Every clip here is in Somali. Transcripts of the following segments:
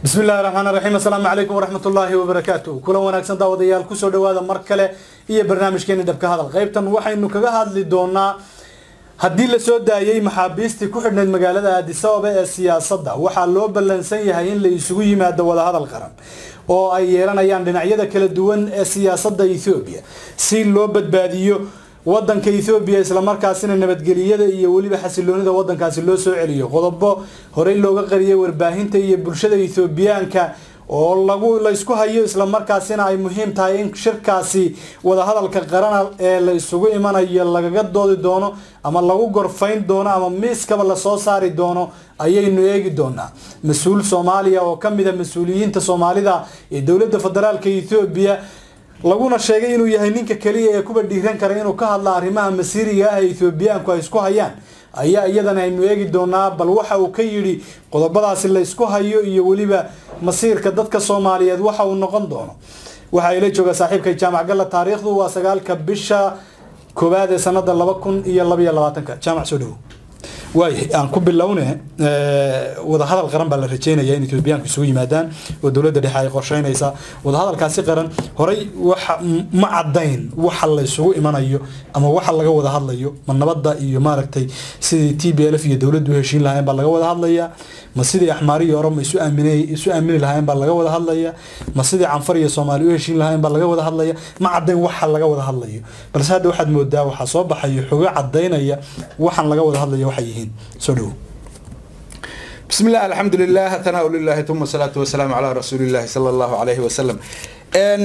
bismi illahi raxmaan raxiim assalaamu calaykum waraxmat ullaahi wabarakaatu kulan wanaagsan daawadayaal kusoo dhawaada mar kale iyo barnaamijkeeni dhabka hadal qaybtan waxaynu kaga hadli doonaa haddii lasoo daayey maxaabiistii ku xidhnayd magaalada addis ababa ee siyaasadda waxaa loo ballansan yahay in la isugu yimaado wadahadal qaran oo ay yeelanayaan dhinacyada kala duwan ee siyaasadda ethoobiya si loo badbaadiyo wadanka ethoobiya islamarkaasina nabadgeliyada iyo weliba xasiloonida wadankaasi loo soo celiyo qodobo horey looga qariyay warbaahinta iyo bulshada ethoobiyaanka oo lagu laysku hayo islamarkaasina ay muhiim tahay in shirkaasi wadahadalka qarana ee la isugu imanayo lagaga doodi doono ama lagu gorfayn doono ama miiskaba lasoo saari doono ayaynu eegi doonaa mas-uul soomaaliya oo kamid a mas-uuliyiinta soomaalida ee dowladda federaalka ethoobiya laguna sheegay inuu yahay ninka keliya ee kuba dhiiran kara inuu ka hadla arrimaha masiiriga ah ee ethoobiyaanku ay isku hayaan ayaa iyadana aynu eegi doonaa bal waxa uu ka yidhi qodobadaasi la ysku hayo iyo weliba masiirka dadka soomaaliyeed waxa uu noqon doono waxaa ila jooga saaxiibka jaamac galla taariikhdu waa sagaalka bisha koowaad ee sanada laba kun iyo labaiyo labaatanka jaamac soo dhawo waay aan ku bilowne wadahadal qaran baa la rajeynaya in ethoobiyaanku isugu yimaadaan oo dowladda dhexe ay qorsheynaysaa wadahadalkaasi qaran horey waxa ma cadayn waxa la isugu imanayo ama waxa laga wada hadlayo ma nabadda iyo maaragtay sidii t b l f iyo dowladdu u heshiin lahayn baa laga wada hadlayaa ma sidii axmaari iyo oroma isu aamin isu aamini lahayn baa laga wada hadlaya ma sidii canfar iyo soomaali u heshiin lahayn baa laga wada hadlaya ma cadayn waxa laga wada hadlayo balse hadda waxaad moodaa waxaa soo baxayo xogo cadaynaya waxaan laga wada hadlaya waxay yihiin soo dhawo بسم الله الحمد لله ثناء لله ثم الصلاة والسلام على رسول الله صلى الله عليه وسلم ان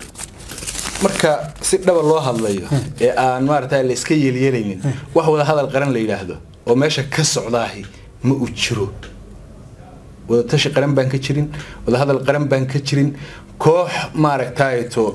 marka si dhaba loo hadlayo ee aan maaragtay la iska yeelyeelaynin wax wada hadal qaran la yidhaahdo oo meesha ka socdaahi ma uu jiro wada tashi qaran baan ka jirin wada hadal qaran baan ka jirin koox maaragtayto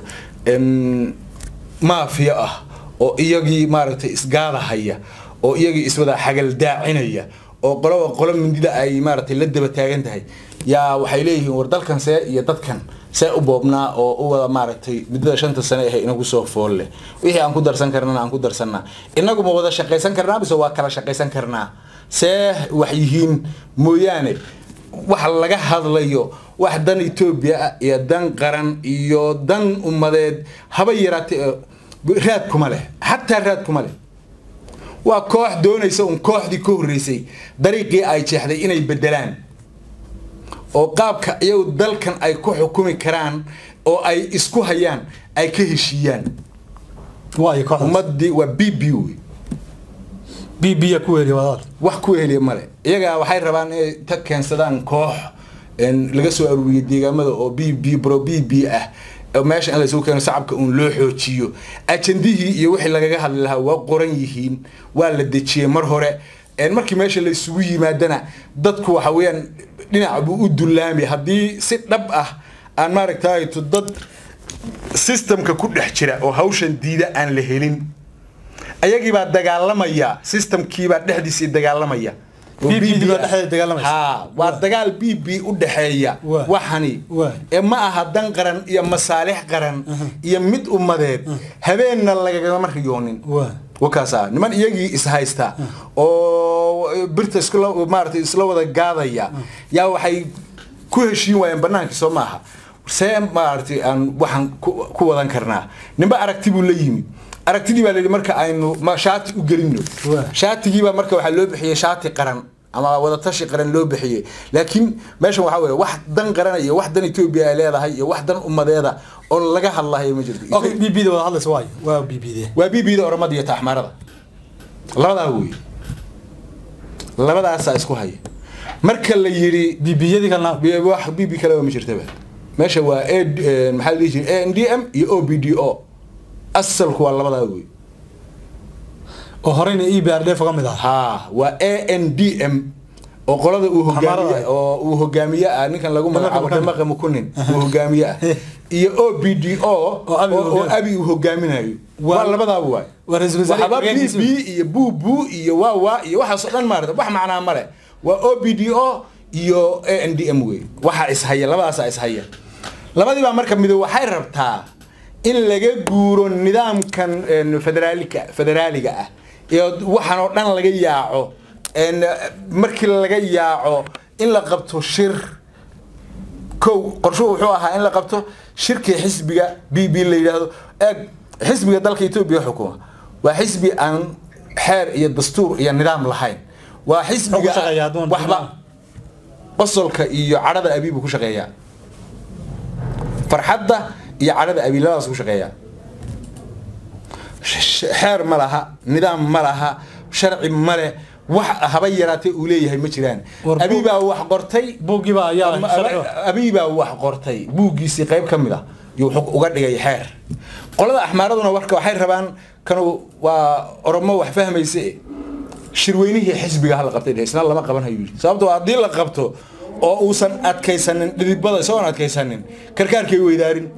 maafiya ah oo iyagii maaragtay isgaadahaya oo iyagii iswada xagaldaacinaya oo qoloba qolo mindida ay maaragtay la daba taagan tahay yaa waxay leeyihiin war dalkan see iyo dadkan see u boobnaa oo u wada maaragtay muddada shanta sane ahe inagu soo fool leh wixii aan ku darsan karnana aan ku darsannaa inagu ma wada shaqaysan karnaa mise waa kala shaqaysan karnaa see wax yihiin mooyaane wax laga hadlayo wax dan etoobiya ah iyo dan qaran iyo dan ummadeed haba yaraatee raad kuma leh xataa raad kuma leh waa koox doonaysa un kooxdii ka horreysay dariiqii ay jeexday inay bedelaan oo qaabka iyagu dalkan ay ku xukumi karaan oo ay isku hayaan ay ka heshiiyaan ummadii waa b b wey b b ku heliya wadaad wax ku heliya male iyagaa waxay rabaan inay ta keensadaan koox laga soo aruuriyay deegaamada oo b b bro b b ah meesha in laysugu keeno shacabka uun loo xoojiyo ajandihii iyo wixii lagaga hadli lahaa waa qoran yihiin waa la dejiyey mar hore markii meesha la isugu yimaadana dadku waxa weeyaan dhinac buu u dullaami haddii si dhab ah aan maaragtayto dad systemka ku dhex jira oo hawshan diida aan la helin ayagiibaa dagaalamaya systemkiibaa dhexdiisii dagaalamaya ha waa dagaal b b u dhexeeya waxani ee ma aha dan qaran iyo masaalix qaran iyo mid ummadeed habeenna lagagama riyoonin wakaasa niman iyagii ishaysta oo birta maarata isla wada gaadaya yaa waxay ku heshiin waayeen banaankii soo maaha see maaragtay aan waxaan ku wadan karnaa ninba aragti buu la yimi aragtidii baa layidhi marka aynu shaati u gelino shaatigiibaa marka waxaa loo bixiyey shaati qaran ama wadatashi qaran loo bixiyey laakiin meeshan waxaa weye wax dan qaran iyo wax dan etoobiya ay leedahay iyo wax dan ummadeeda oo laga hadlahayo ma jirto okay b b da wada hadlaysa waayo waa b b d waa b b da oromada iyo taxmaarada labadaa wey labadaasaa isku haya marka la yidhi b b yadii kalena wax b b kaleba ma jirtaba meesha waa a maxaa la dhihi jiray a n d m iyo o b d o asalku waa labadaa wey oo horeyna e b r d f ka mid ah ha waa a n d m oo qolada uu hogaamiye oo uu hogaamiye ah ninkan lagu magacaabo damaqa mukunin uu hogaamiye ah iyo o b d o oo abi uu hogaaminayo waa labadaaba waay waxba b b iyo bu bu iyo waa waa iyo waxaasoo dhan maarata wax macnaa male waa o b d o iyo a n d m wey waxaa ishaya labadaasaa ishaya labadii baa marka mido waxay rabtaa in laga guuro nidaamkan federaalika federaaliga ah iyo waxaan oo dhan laga yaaco markii laga yaaco in la qabto shir kow qorshuhu wuxuu ahaa in la qabto shirkii xisbiga b b la yidhaahdo eeg xisbiga dalka etoobiya xukuma waa xisbi aan xeer iyo dastuur iyo nidaam lahayn waa xisbiga Wuxuu ku shaqeeyaa adoon- waxba qosolka iyo cadhada abiibu ku shaqeeyaa farxadda iyo cadhada abiib labadaas ku shaqeeyaa sh- xeer ma laha nidaam ma laha sharci ma leh wax haba yaraatee uu leeyahay ma jiraan War- abiibaa wax qortay buuggiiba ayaa sharci ah. abiibaa wax qortay buuggiisii qayb ka mid a yuu wuxuu uga dhigay xeer qolada axmaaraduna warka waxay rabaan kanu waa oromo wax fahmayse shirweynihii xisbiga hala qabtay dheh, isna lama qaban hayu yidhi sababtoo haddii la qabto oo uusan adkaysanin dhidibada isagoon adkaysanin karkaarkay weydaarin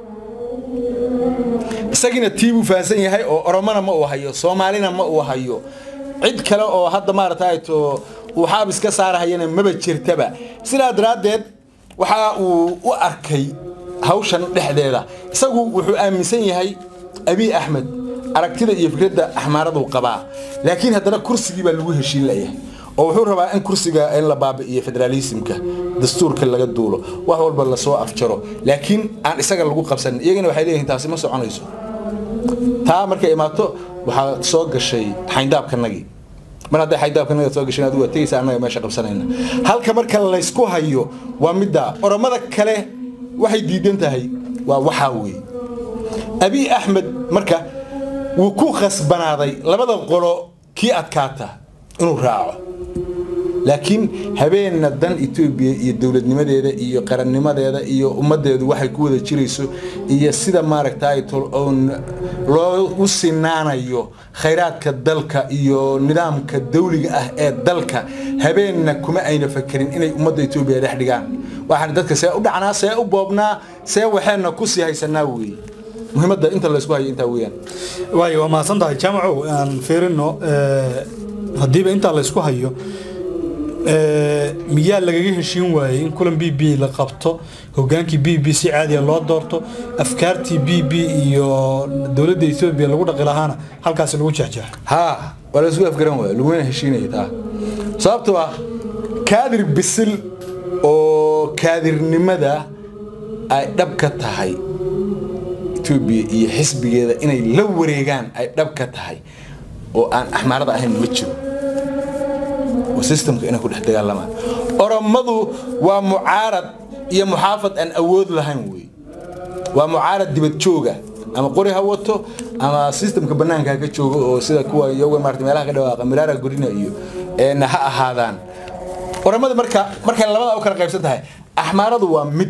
isagiina tii buu fahansan yahay oo oromona ma uu hayo soomaalina ma uu hayo cid kale oo hadda maaragtay to uu xaabis ka saarahayana maba jirtaba sidaa daraaddeed waxa uu u arkay hawshan dhexdeeda isagu wuxuu aaminsan yahay abiy axmed aragtida iyo fikradda axmaaraduu qabaa laakiin haddana kursigii baa lagu heshiin layahay oo wuxuu rabaa in kursiga in la baabi'iyo federaalismka dastuurka laga duulo wax walba lasoo afjaro laakiin aan isaga lagu qabsanin iyagana waxay leeyihiin taasi ma soconayso taa markay imaato waxaa soo gashay xayndaabkanagii mar hadday xayndaabkanaga soo gashay adigu waa tegaysa annaga meesha qabsanayna halka marka laysku hayo waa middaa oromada kale waxay diidan tahay waa waxaa weeye abiy axmed marka wuu ku khasbanaaday labada qolo kii adkaata inuu raaco laakiin habeenna dan etoobiya iyo dowladnimadeeda iyo qarannimadeeda iyo ummaddeedu waxay ku wada jirayso iyo sida maaragtay oon loogu sinaanayo khayraadka dalka iyo nidaamka dawliga ah ee dalka habeenna kuma ayna fakerin inay ummadda etoobiya dhex dhigaan waxaan dadka see u dhacnaa see u boobnaa see waxeenna ku sii haysanaa weeye muhiimadda inta laysku hayo intaa weeyaan waayo waa mahadsan tahay jaamacow aan fiirino haddiiba intaa laysku hayo miyaa lagaga heshiin waayey in kulan b b la qabto hogaankii b b si caadiya loo doorto afkaartii b b iyo dowladda etoobiya lagu dhaqi lahaana halkaasi lagu jeexjeexo haa waa la isku afgaran waaya laguna heshiinaya taa sababtoo ah kaadir bisil oo kaadirnimada ay dhab ka tahay etoobiya iyo xisbigeeda inay la wareegaan ay dhab ka tahay oo aan axmaarada ahayn ma jiro oo systemka inay ku dhex dagaalamaan oromadu waa mucaarad iyo muxaafad aan awood lahayn wey waa mucaarad dibad jooga ama qori ha wato ama systemka banaanka ha ka joogo oo sida kuwa iyaga maarata meelaha ka dhawaaqa miraara gorina iyo een ha ahaadaan oromada marka markay labada u kala qaybsan tahay axmaaradu waa mid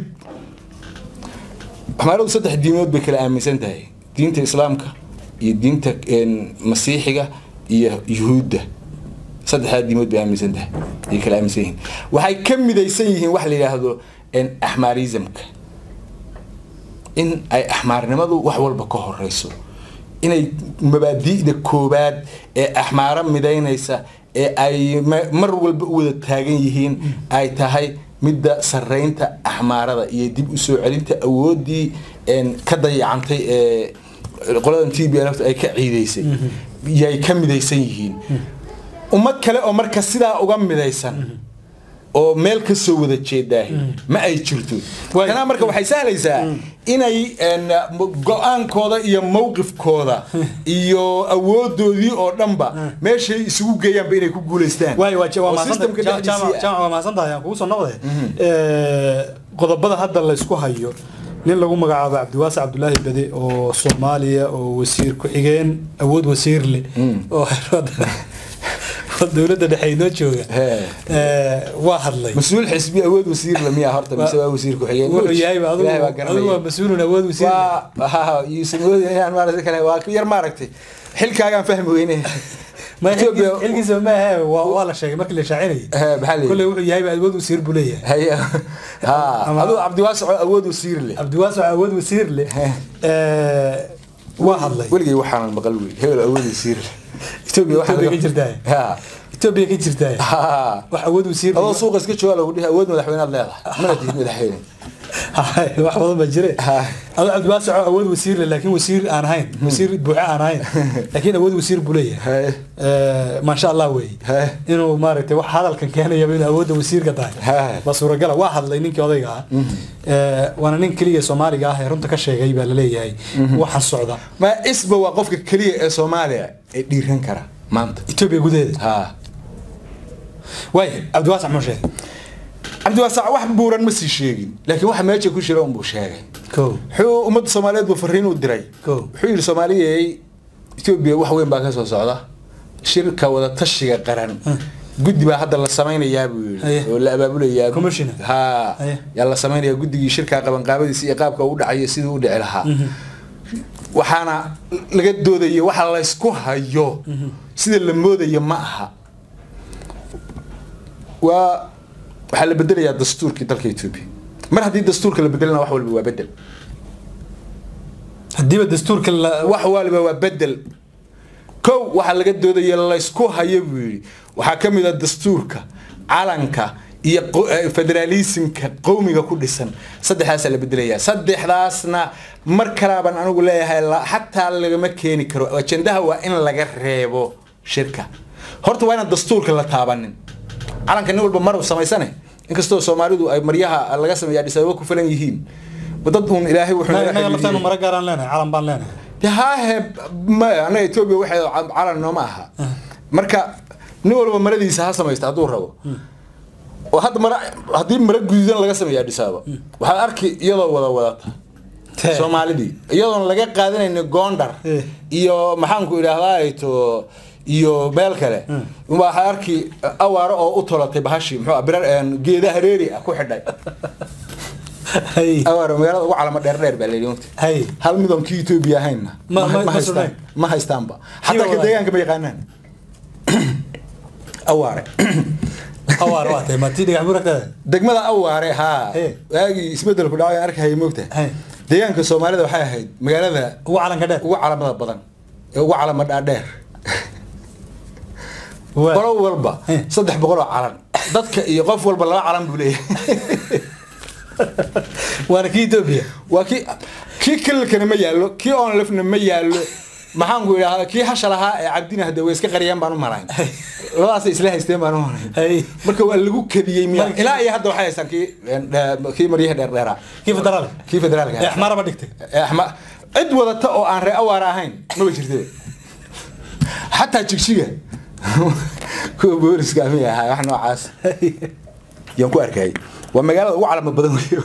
axmaaradu saddex diimood bay kala aaminsan tahay diinta islaamka iyo diinta masiixiga iyo yuhuudda saddexdaa diimood bay aaminsan tahay ay kala aaminsan yihiin waxay ka midaysan yihiin wax la yidhaahdo axmaarismka in ay axmaarnimadu wax walba ka horeyso inay mabaadi'da koobaad ee axmaaro midaynaysa ee ay mar walba u wada taagan yihiin ay tahay midda saraynta axmaarada iyo dib u soo celinta awooddii ka dayacantay ee qoladan t b lft ay ka ciidaysay yay ka midaysan yihiin ummad kale oo marka sidaa uga midaysan oo meel ka soo wada jeedaa ma ay jirto tanaa marka waxay sahlaysaa inay go-aankooda iyo mowqifkooda iyo awoodoodii oo dhanba meeshay isugu geeyaanba inay ku guulaystaan waa mahadsantahay aan kugu soo noqday qodobada hadda laysku hayo nin lagu magacaabo cabdiwaasi cabdulaahi bade oo soomaaliya oo wasiir ku-xigeen awood wasiir leh oo dowladda dhexe inoo jooga waa hadlay mas-uul xisbi awood wasiir la miyaa horta mise waa wasiir ku-xigeen wuxuu yahayba adigu waa mas-uulun awood wasiir yuusan moodin inaan maarata kale waa yar maaragtay xilkaagaan fahmi weyne xilkiisa ma ahe waa la sheegay markii la shaacinayay kolley wuxuu yahayba awood wasiir buu leeyahay aduu cabdiwaasico awood wasiir leh cabdiwaasico awood wasiir leh waa hadlay weligay waxaanan maqal wey hebel awood wasiir leh etoobiya waxaa ka jirtaa etoobiya ka jirtaa wax awood wasiir adoo suuqa iska jooga lagu dhihi awood madaxweynaad leedahay mana tihid madaxweyne Hay, wax badan baa jire Hay. adu cabdiwaasaco awood wasiir leh laakiin wasiir aan ahayn wasiir buuxe aan ahayn laakiin awood wasiir buu leeyahay Hay. Eh, maasha allah wey Hay. inuu maaragtay wax hadalkan keenayaba inuu awoodda wasiirka tahay Hay. ba suuragala waa hadlay ninkii odayga ah Eh, waana nin keliya soomaaliga ah ee runta ka sheegay baa laleeyahay waxaan socda ma isba waa qofka keliya ee soomaaliya ee dhiiran kara maanta etoobiya gudaheeda ha waay cabdiwaasac muxuu sheegay cabdiwaasac wax buuran ma sii sheegin laakiin waxa meesha ku jira unbuu sheegay ko wuxuu ummadda soomaaliyeed buu fariin u diray Ko. wuxuu yidhi soomaaliyey etoobiya wax weyn baa ka soo socda shirka wada tashiga qaran guddi baa hadda la samaynayaa buu Aye. yidhi oo la abaabulayaa Commissioner. ha Aye. yaa la samaynayaa guddigii shirka qabanqaabadiisa iyo qaabka u dhacayo siduu u dhici lahaa waxaana laga doodayo waxa laysku hayo sida la moodayo ma aha waa waxaa la bedelayaa dastuurkii dalka etoobiya mar haddii dastuurka la bedelana wax walba waa bedel haddiiba dastuurka la wax waliba waa bedel kow waxaa laga doodaya laysku hayo buu yidhi waxaa ka mid a dastuurka calanka iyo qo- eh, federaalisimka qowmiga ku dhisan saddexdaasaa la bedelayaa saddexdaasna mar kalaaban anigu leeyahay la- xataa lagama keeni karo ajendaha waa in laga reebo shirka horta waa inaan dastuurka la taabanin calanka nin walba mar samaysane inkastoo soomaalidu ay maryaha laga sameeya Addis Ababa ku filan yihiin dad uun ilaahay wuxuu naga inaga laftaanu xidhiidhiyey. mara gaaraan leenahay calan baan leenahay dee haahe maya annaga etoobiya waxay calan nooma aha marka nin walba maradiisa ha samaysta hadduu rabo oo hadda mara haddii mara guduudan laga sameeya Addis Ababa waxaad arki iyadoo wada wadata Tee. soomaalidii iyadoon laga qaadanayni gondar Eh. iyo maxaanku idhaahdaa to iyo meel kale waxaa arki awaaro oo u tolatay bahashi muxuu ah, birar een, geeda hareeri ah ku xidhay hay awaaro magaalada ugu calamo dheer dheer baa la yidhi mogta hay hal midon kii Ethiopia ahayna Ma- ma- ma haystaan sugnayn. ma haystaanba xataa ka walaal. deegaanka ma yaqaanaan awaare awaar waa tahay maatii dhagax buuragtada degmada awaare haa Hey. waagii isbedelku dhacay aan arkahaya moogta Hey. deegaanka soomaalida waxay ahayd magaalada ugu calanka dheer ugu calamada badan ee ugu calama dhaadheer Waa. qolo walba Hey. saddex boqol oo calan dadka iyo qof walba laba calan buu leeyahay waana kii etoobiya waa kii kii kililkana ma yaallo kii onlefna ma yaallo maxaanku idhaahdaa kii hasha lahaa ee cabdina hadda way iska qariyaan baan u malayn labadaasay isla haysteen baan u malayn Hey. marka waa lagu kadiyey miya Marka- ilaa iyo hadda waxay haystaan kii een, eh, kii maryaha dheerdheeraa kii federaal kii federaalka ee axmaaraba dhigtay Eh, axma- cid wadata oo aan ree awaara ahayn maba jirte xataa jigjiga kuwa booliska miya ahaa wax noocaas yaan ku arkayay waa magaalada ugu calamo badan wey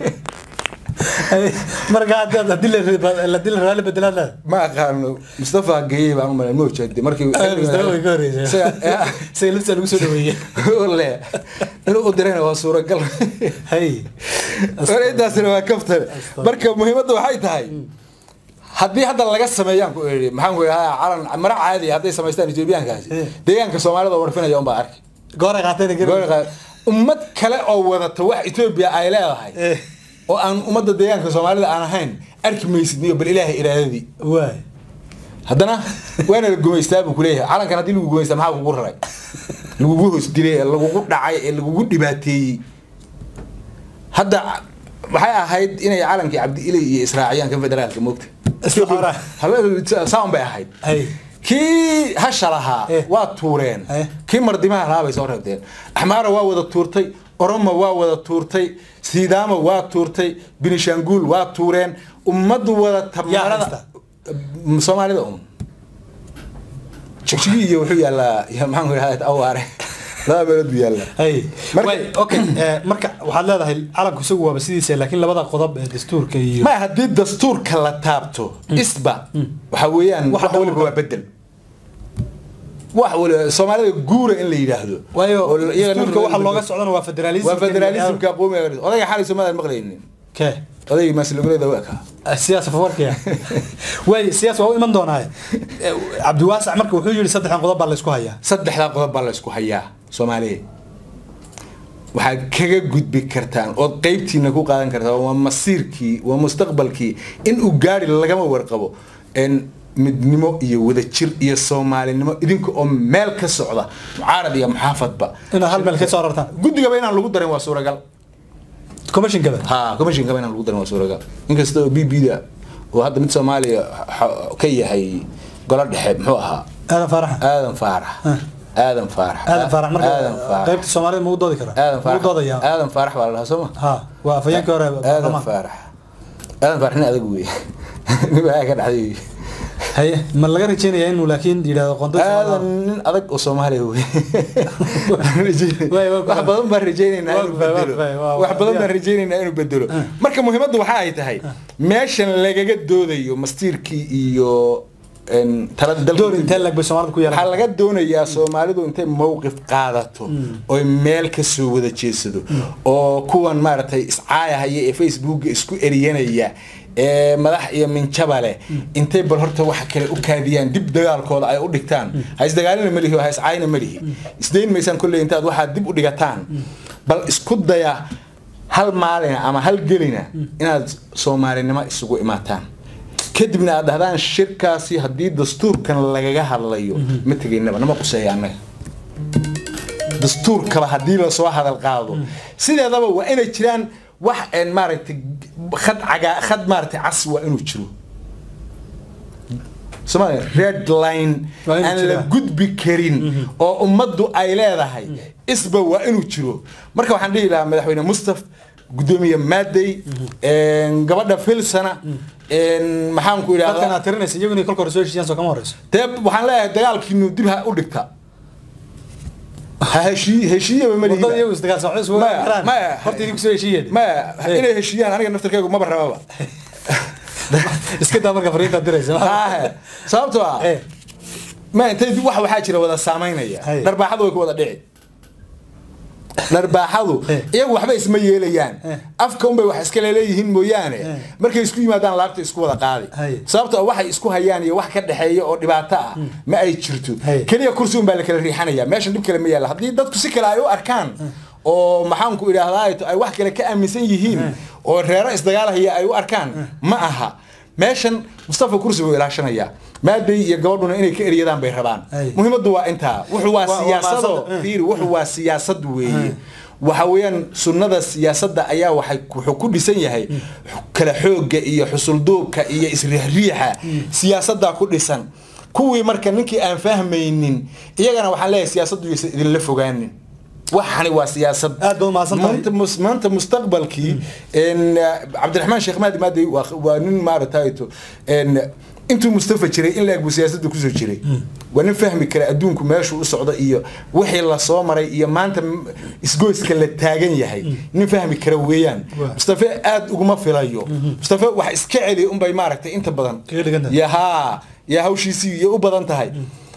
marka haddii haddii la haddii la raali bedelaad leedahay ma aqaano mustafa geeyey baan u malayn mojade markii Mustafa way ka horeysay. Isaga- Isaga laftiisa lagu soo dhaweeyey. le inuu u dirayna waa suuragal hay intaasina waa kaftan marka muhiimadda waxay tahay haddii hadda laga sameeyaan ku iri maxaan ku idhahaa calan mara caadi hadday samaystaan etoobiyaankaasi Eh. deegaanka soomaalida oo warfinaya unbaa arki gooray qaateen Goor qaad- ummad kale oo wadata wax etoobiya ay leedahay Eh. oo aan ummadda deegaanka soomaalida aan ahayn arki maysid niyo bal ilaahay iraadadii waay haddana waana la gumaystaa buu kuleeyahay calankan haddii lagu gumaystaa maxaa kugu raray lagugu hoos dilay ee lagugu dhacay ee lagugu dhibaateeyey hadda waxay ahayd inay calankii cabdi ilay iyo israaciyaan kan federaalka moogta Isla xoraa. Habe- saan bay ahayd hay kii hasha lahaa Eh. waa tuureen Eh. kii mardimaha lahaa bay soo reebteen axmaara waa wada tuurtay oromo waa wada tuurtay sidaama waa tuurtay binishanguul waa tuureen ummaddu wada Yaa tamarada haysta? soomaalida un jigjigi iyo wuxuu yaallaa ya maxaan ku idhahdaa awaare laba meelood buu yaallaa hay Marka- waay okay eh, marka waxaad leedahay calanku isagu waaba sidiisa laakiin labada qodob ee dastuurka iyo ma haddii dastuurka la taabto isba waxa weeyaan Wax wax waliba dhowr- waa bedel wax waliba soomaalida guura in la yidhaahdo waayo oo iyaga dastuurka waxa naftirkooda looga bedel. socdana waa federalism waa federalismka qoomiga odayga xalay soomaalida maqlaynin ke odayga maasluguleeda waa kaa siyaas fawarkiya waay siyaas waa u iman doonaa cabdiwaasac marka wuxuu yidhi saddexdan qodob baa la isku hayaa saddexdaa qodob baa la isku hayaa soomaaliya waxaad kaga gudbi kartaan ood qeybtiina ku qaadan kartaan waa masiirkii waa mustaqbalkii in uu gaari lagama warqabo en midnimo iyo wadajir iyo soomaalinimo idinka oo meel ka socda mucaarad iyo muxaafadba inaad hal meel ka soo rartaan guddigaba inaan lagu darin waa suuragal commissionkaba ha commissionkaba inaan lagu darin waa suuragal inkasta oo b b da oo hadda mid soomaaliya xa- ka yahay golo dhexe muxuu ahaa aadan faarax aadan faarax aadan faarax aadan faarax marka aadan faarax qaybta soomaalida ma u doodi karaa aadan ma u faarax doodaya aadan faarax baa la dhahaa soo ma ha waa afayeenkii hore aadan baarlamaanka faarax aadan faarax nin adag weeye nin baa ka dhacday haye ma laga rajeynaya inuu laakiin yidhahdo qondo aadan nin adag oo soomaaliya weeye Waay, waa- wax badan baan rajaynaynaa inuu waa- waa- bedelo waa- waa- wax badan waa- baan rajaynaynaa inuu bedelo marka muhiimaddu waxa ay tahay meeshan lagaga doodayo mastiirkii iyo een, talada dalka door intee lag bay soomaalida ku waxaa yeelan laga doonayaa soomaalidu intay mowqif qaadato oy meel ka soo wada jeedsado oo kuwan maaragtay iscaayahaya ee facebooka isku eriyanaya ee madax iyo minjaba leh intay bal horta waxa kale u kaadiyaan dib dagaalkooda ay u dhigtaan ha isdagaalina malihi oo ha iscaayna malihi isdayn maysaan kolley intaad waxaad dib u dhigataan bal isku daya hal maalina ama hal gelina inaad soomaalinimo isugu imaataan kadibna aad dhahdaan shirkaasi haddii dastuurkan lagaga hadlayo ma tegaynaba nama quseeya annaga dastuurkaba haddii lasoo hadal qaado sideedaba waa inay jiraan wax een maaragtay khad cagaa khad maaragtay cas waa inuu jiro Soomaaliya red line Waa inuu aan la jiraa. gudbi karin oo ummaddu ay leedahay isba waa inuu jiro marka waxaan dhihi lahaa madaxweyne mustaf gudoomiye maadey een, gabadha filsana een, maxaan ku dadkan idhahdaa aad tirinaysa iyagu inay kolka hore soo heshiiyaan soo kama horeyso dee waxaan leeyahay dagaalkiinu dib ha u dhigta ha heshii heshiiyaba ma wadada lihiba iyagu isdagaalsan waxay isugu Maya, karaan maya. horta idinku soo heshiiyeen maya Eh. inay heshiiyaan aniga naftarkaygu maba rababa iska daa marka fariinta diraysa Haahe. sababtoo ah Eh. ma intay wax waxaa jira wada saamaynaya Hay. dharbaaxadu way ku wada dhici dharbaaxadu Eh. iyagu waxba isma yeelayaan Eh. afka unbay wax iska leeleeyihiin mooyaane Eh. markay isku yimaadaan laabta isku wada qaadi Hay. sababtoo ah waxay isku hayaan iyo wax ka dhexeeya oo dhibaato ah ma ay jirto Hay. keliya kursi un baa la kala riixanaya meeshan dhib kale ma yaalla haddii dadku si kale ay u arkaan oo maxaanku idhaahdaa ay wax kale ka aaminsan yihiin oo reero isdagaalahaya ay u arkaan ma aha meeshan mustafa kursi buu ilaashanayaa maaday iyo gabadhuna inay ka eryadaan bay rabaan Ay. muhiimaddu waa intaa wuxuu waa Waa- waa siyaasado maasada. fiiri wuxuu waa siyaasad weeye waxa weeyaan sunnada siyaasadda ayaa waxay wuxuu ku dhisan yahay kala xoogga iyo xusulduubka iyo isriixriixa siyaasaddaa ku dhisan kuwii marka ninkii aan fahmaynin iyagana waxaan leeyahay siyaasaddu yaysan idinla fogaanin waxani waa siyaasad Aad baad umahadsan tahay. maanta mus- maanta mustaqbalkii een, cabdiraxmaan sheekh maadi maadi waa waa nin maaragtayto een, intuu mustafa jiray in la-eg buu siyaasadda kusoo jiray waa nin fahmi kara adduunku meeshuu u socdo iyo wixii lasoo maray iyo maanta m- isgoyska la taagan yahay nin fahmi kara weeyaan Waa. mustafa aad uguma filayo mustafa wax iska celi unbay maaragtay inta badan Kaga dhigan tahay. ya haa ya hawshiisii iyo u badan tahay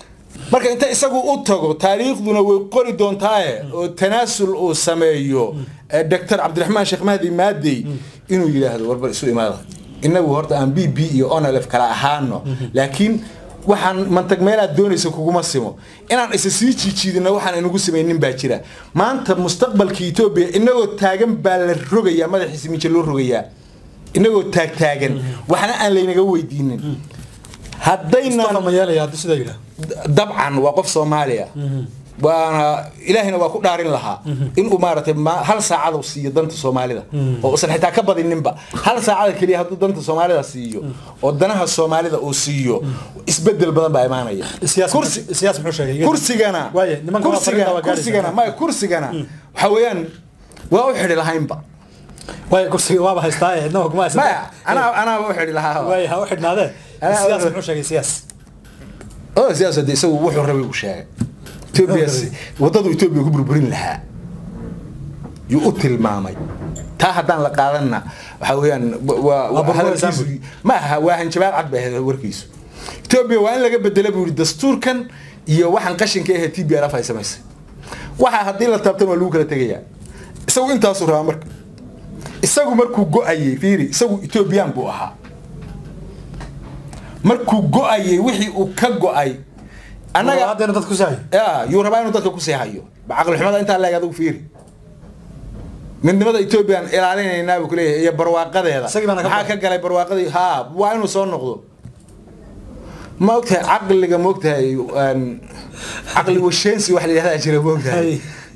marka inta isagu u tago taariikhduna way qori doontaaye oo tanaasul uu sameeyo eh, dr cabdiraxmaan sheekh mahdi maadey inuu yidhaahdo warbar isu imaada inagu horta aan b b iyo onlf kala ahaano laakiin waxaan mantag meelaad doonaysa kuguma simo inaan isa sii jiijiidina waxaan inagu samaynin baa jira maanta mustaqbalka etoobiya inagoo taagan baa la rogayaa madaxiisa mijo loo rogayaa inagoo taagtaagan waxna aan laynaga weydiinin haddayna Mustafa ma yeelaya haddii sidaa yidhaah dabcan waa qof soomaaliya waana ilaahina waa ku dhaarin lahaa inuu maaragtay ma- hal saacad uu siiyo danta soomaalida oo usan xitaa ka badininba hal saacada keliya hadduu danta soomaalida siiyo oo danaha soomaalida uu siiyo isbedel badan baa imaanaya siyaas kursi siyaas muxuu sheegay kursigana Waaye, nimanka waa fariinta waa kursigana gaadhaysaa. kursigana maya kursigana waxa weeyaan waa u xidhi lahaynba waaye kursiga waaba haystaa ee cidna kuma haysata maya anaa anaaba u xidhi lahaa waaye ha u xidhnaadee Anaa- siyaas muxuu sheegay siyaas oo siyaasadda isagu wuxuu rabay uu sheegay Ethiopia si- wadadu Ethiopia ku burburin lahaa yuu u tilmaamay taa haddaan la qaadanna waxa weeyaan wa- waa Waa burburinaysaa hadalkiisu ma aha waa hanjabaad cad bay ahayd warkiisu Ethiopia waa in laga bedela buu yidhi dastuurkan iyo waxaan qashinka ahayd TPLF ay samaysay waxa haddii la taabtan waa lagu kala tegayaa isagu intaasuu rabaa marka isagu markuu go-ayay fiiri isagu Ethiopian buu ahaa markuu go-ayay wixii uu ka go-ay annaga annaga haddeena dad ku sahay ya yuu rabaa inuu dadka ku seexayo caqli xumada intaa leeg adigu fiiri midnimada ethoobiyan ilaalinaynaa buu kuleeyahay iyo barwaaqadeeda Isagii baana ka maxaa ka galay barwaaqadii haa waa inuu soo noqdo ma ogtahay caqliga ma ogtahay een, caqli washeensi wax la yidhahdaa jira ma ogtahay Hay.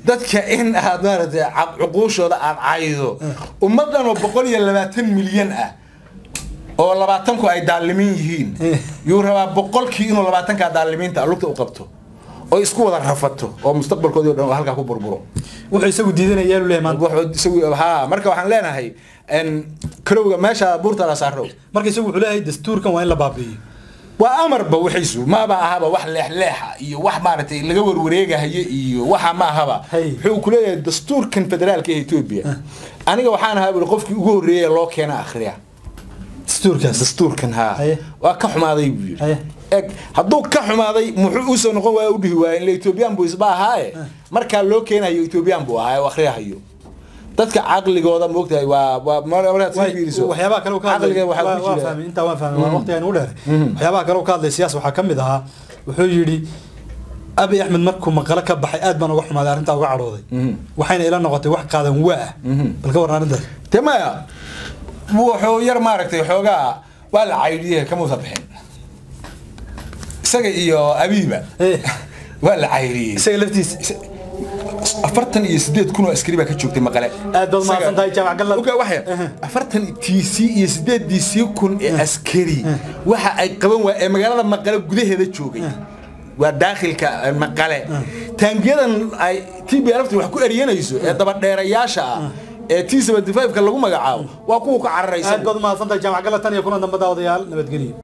dadka in aad maaragtay caq- cuquushooda aad caydo ummaddan oo boqol iyo labaatan milyan ah oo labaatanku ay daalimiin yihiin Eh. yuu rabaa boqolkii inuu labaatankaa daalimiinta lugta u qabto oo isku wada rafato oo mustaqbalkoodii o dhan oo halkaa ku burburo wuxuu isagu diidanaya lu leeyahay maanta wuxuu isagu haa marka waxaan leenahay en karowga meesha buurta la saaro marka isagu wuxuu leeyahay dastuurkan waa in la baabi'iyo waa amarba wixiisu maaba ahaba wax leexleexa iyo wax maaragtay laga warwareegahayo iyo waxa ma ahaba Hay. wuxuu ku leeyahay dastuurkan federaalka ee etoobiya aniga waxaan ahaa bui qofkii ugu horreeyay ee loo keena akhriya dastuurkaas dastuurkan haa Haye. waa ka xumaaday buu yidhi Haye. eg hadduu ka xumaaday muxuu usoo noqon waaya u dhihi waaya ila etoobiyaan buu isba ahaaye markaa loo keenayo etoobiyaan buu ahaa oo akhriyahayo dadka caqligooda moogtahay waa waa mar- markaad sii fiiriso waxyaabaha kale uu ka hadlay caqliga waxaa waa- ku waa jira fahmay intaa waan fahmay waa waqtigaan u dheer waxyaabaha kale uu ka hadlay siyaas waxaa ka mid ahaa wuxuu yidhi abi axmed markuu maqale ka baxay aad baan uga xumaaday arrintaa uga cadhooday waxayna ila noqotay wax qaadan waa ah bal ka warran arrintaas te maya wuxuu yar maaragtay xoogaa waa la caydhiye kamuusa bixin isaga iyo abiiba Eh. waa la caydhiyey isaga laftiisa afartan iyo sideed kun oo askari baa ka joogtay maqale Aad baad mahadsan tahay, Jaamac Gallad. Ogaa, waxay afartan tc iyo sideediisii kun ee askari waxa ay qaban waa ee magaalada maqale gudaheeda joogay waa daakhilka eh, maqale taangiyadan ay t b lafti wax ku eryanayso ee dabadheerayaasha ah ee t seventy five ka lagu magacaabo waa kuwa ka cararaysa aad baad umahadsan tahay jaamac gala tan iyo kulan dambe daawadayaal nabadgelyo